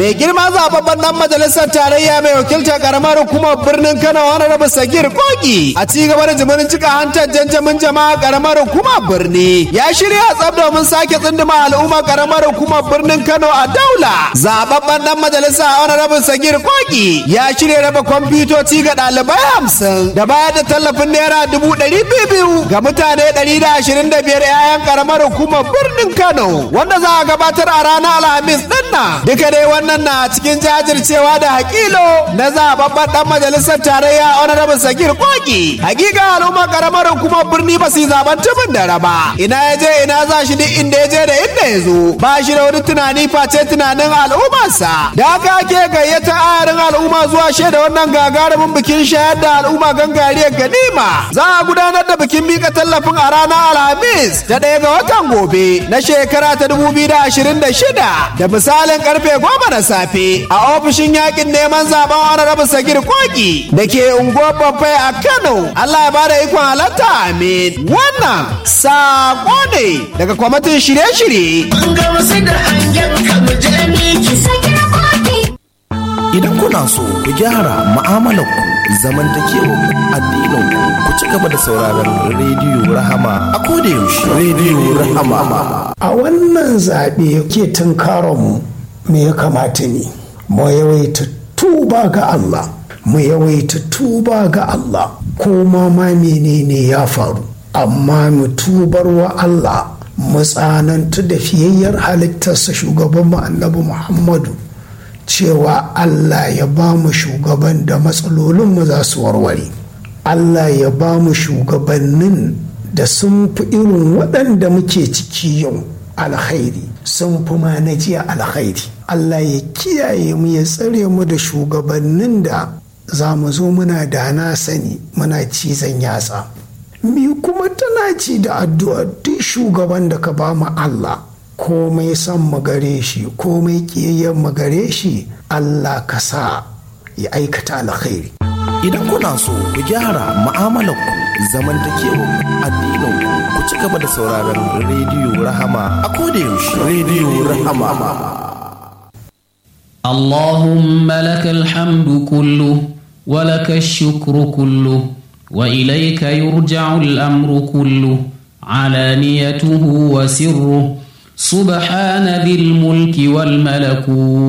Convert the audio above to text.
mai girma zababben dan majalisar tarayya mai wakiltar karamar hukumar birnin kano wani rabu sagir kogi a ci gaba da jimirin cika hantar janjamin jama'a karamar hukumar birni ya shirya tsab domin sake tsinduma al'ummar karamar hukumar birnin kano a daula zababben dan majalisa wani rabu sagir kogi ya shirya raba kwamfutoci ga ɗalibai hamsin da bayar da tallafin naira dubu ɗari biyu ga mutane ɗari da ashirin da biyar 'ya'yan karamar hukumar birnin kano wanda za a gabatar a ranar alhamis ɗin nan duka dai wannan wannan na cikin jajircewa da hakilo na zababben dan majalisar tarayya honorable sagir koki hakika al'umma karamar hukumar birni ba su zaben tubin da raba ina ya je ina za shi duk inda ya je da inda ya zo ba shi da wani tunani face tunanin al'ummarsa da haka ake gayyata ayarin al'umma zuwa shaida wannan gagarumin bikin shayar da al'umma gangariyar ganima za a gudanar da bikin mika tallafin a ranar alhamis ta ɗaya ga watan gobe na shekara ta 2026 da misalin karfe goma na safe a ofishin yakin neman zaben wani rabu sagir koki da ke unguwar babbai a kano allah ya bada ikon halatta amin wannan sako ne daga kwamitin shirye-shirye idan kuna so ku gyara mu'amalarku zamantakewar addinin ku ci gaba da sauraron rediyo rahama a kodayaushe rediyo rahama a wannan zaɓe ke tunkaronmu me ya kamata ne mu yawaita tuba ga Allah mu yawaita tuba ga Allah ko ma ma menene ya faru amma mu tubar wa Allah mu tsanantu da fiyayyar halittarsa shugaban mu annabi Muhammadu cewa Allah ya ba mu shugaban da matsalolinmu za su warware Allah ya ba mu shugabannin da sun fi irin waɗanda muke ciki yau alkhairi sun fi ma na jiya alkhairi Allah ya kiyaye mu ya tsare mu da shugabannin da za mu zo muna da na sani muna cizon yatsa mi kuma tana ci da addu'a duk shugaban da ka ba mu Allah komai son mu gare shi komai kiyayyen mu gare shi Allah ka sa ya aikata alkhairi idan kuna so ku gyara mu'amalarku zamantakewar addinin ku ci gaba da sauraron rediyo rahama a kodayaushe rediyo rahama اللهم لك الحمد كله ولك الشكر كله وإليك يرجع الأمر كله علانيته وسره سبحان ذي الملك والملكوت